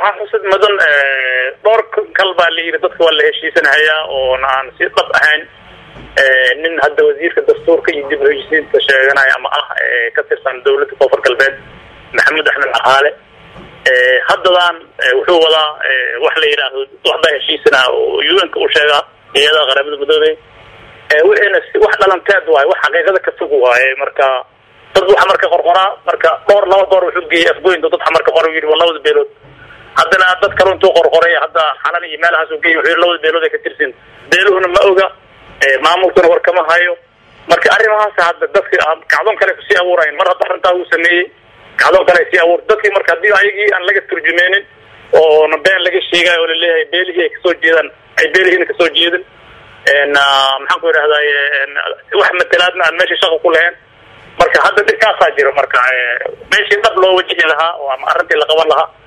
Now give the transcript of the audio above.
waxaa xusid mudan dhowr kal baa la yidhi dadka waa la heshiisanahayaa oona aan si dhab ahayn nin hadda wasiirka dastuurka iyo dib heshiisiinta sheeganaya ama ah ka tirsan dawladda koonfur galbeed maxamed axmed caqaale haddadaan wuxuu wadaa wax la yidhaahdo waxbaa heshiisana oo un-ka u sheegaa iyada qaramada midoobey wixiina wax dhalanteed waaye wax xaqiiqada ka fog waaye marka dad waxa marka qorqoraa marka dhowr laba goor wuxuu geeyey afgoynta dad marka qor yidhi waa labada beelood haddana dad kale intuu qorqoray hadda xalan iyo meelahaas u geeyey wuxuu yidhi labada beelood ay ka tirsin beeluhuna ma oga maamulkuna war kama hayo marka arrimahaas hadda dadki kacdoon kale kusii abuurayn mar hadda arrintaa uu sameeyey kacdoon kale sii abuur dadkii marka haddii ayagii aan laga turjumeynin oona been laga sheegayo oo laleeyahay beelihii ay kasoo jeedaan ay beelihiina kasoo jeedin maxaan ku idhahday wax matelaadna aan meesha shaqa ku lahayn marka hadda dhibkaasaa jiro marka meeshii dhab loo wajihi lahaa oo ama arrintii la qaban lahaa